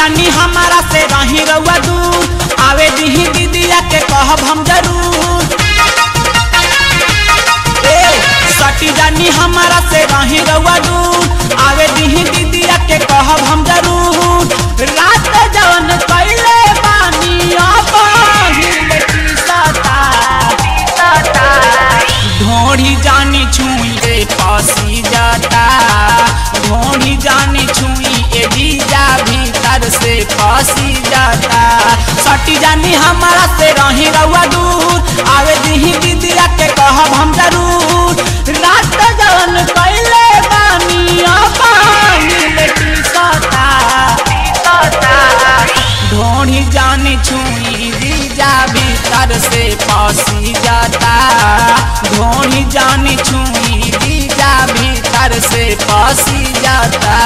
जानी हमारा से रही रउआ दूर आवे दीही दीदिया के कहब हम जरूर ए सटी जानी हमारा से रही रउआ दूर आवे दीही दीदिया के कहब हम जरूर रात जवन कैले बानी अबहिल टीसता ढोढ़ी जानी छुई रे फसी जाता ढोढ़ी जानी छुई ए जीजा भीतर से फसी जाता सटी जानी हमारा से रही रउआ दूर आवे दीही दीदिया के कहब हम जरूर रात जवन कैले बानी अबहिल टीसता ढोढ़ी जानी छुई जीजा भीतर से फसी जाता ढोढ़ी जानी छुई जीजा भीतर से फसी जाता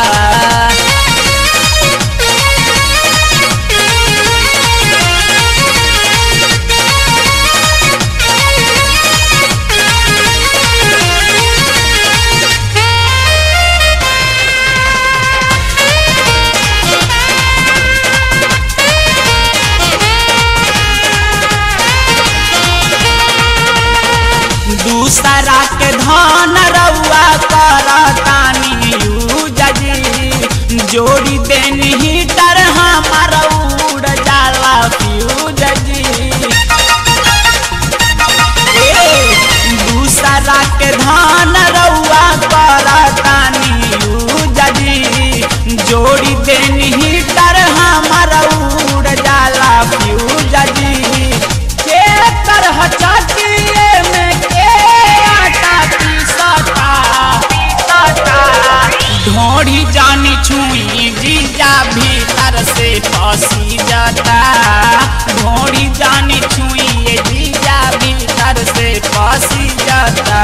दूसरा के धन रउआ करतानी यूज जी जोड़ी देनी हीटर हमार उड़ जाला फ्यूज जी ए, दूसरा के धन रउआ करतानी यूज जी जोड़ी देनी हीटर हमार उड़ जाला फ्यूज जी के तरह चटिए में के आटा पीसता ढोड़ी जानी छुई जीजा भीतर से फसी जाता ढोड़ी जानी छुई ये जीजा भीतर से फसी जाता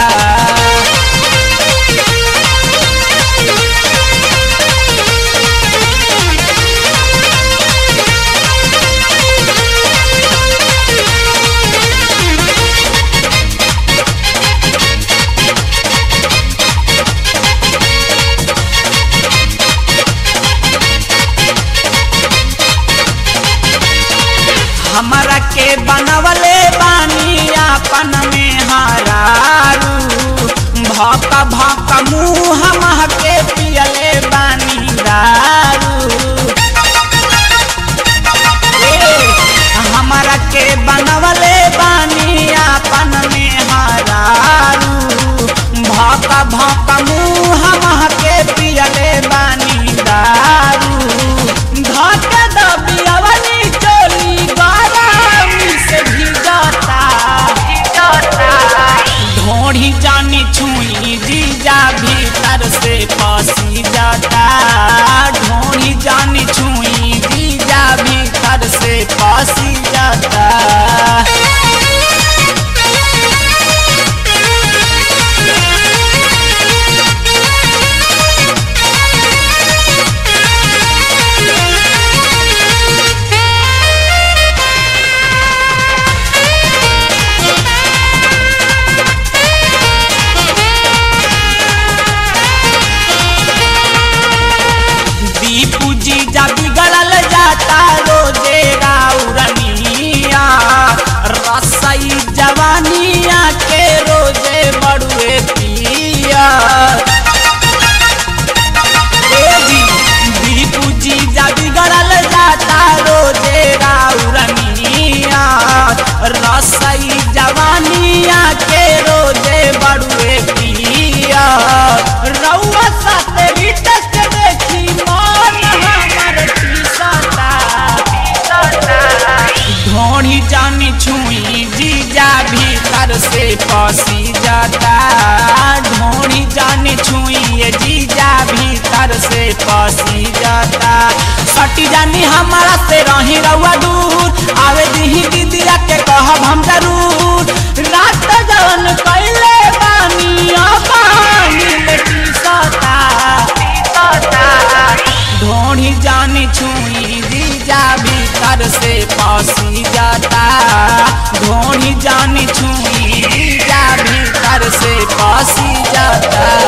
हमरा के बनवले बानी अपन में हरारू भक भक मुँह महके पियले बानी दारू ए, हमरा के बनवले बानी अपन में हरारू भक भक मुँह महके पियले बानी दारू धक दबियवनी चोली गरमी से भिजता ढोढ़ी जानी छुई जीजा भीतर से फसी जाता ढोढ़ी जानी छुई जीजा भीतर से फसी जाता दीपू जी जा बिगड़ल जाता रोजे राउरनिया रसई जवानिया के रोजे बड़ुए पिया ए जी दीपू जी जा बिगड़ल जाता रोजे राउरनिया रसई जवानिया के रोजे बड़ुए पिया रउआ साथे रिटस के देखी मन हमर टीसता ढोढ़ी जानी छुई जीजा भीतर से फसी जाता ढोढ़ी जानी छुई ये जीजा भीतर से फसी जाता सटी जानी हमारा से रही रउआ दूर आवे दीही दीदिया के कहब हम जरूर रात जवन कैले बानी अबानी टीसता ढोढ़ी जानी छुई जीजा भीतर से फसी जाता ढोढ़ी जानी छुई जीजा भीतर से फसी जाता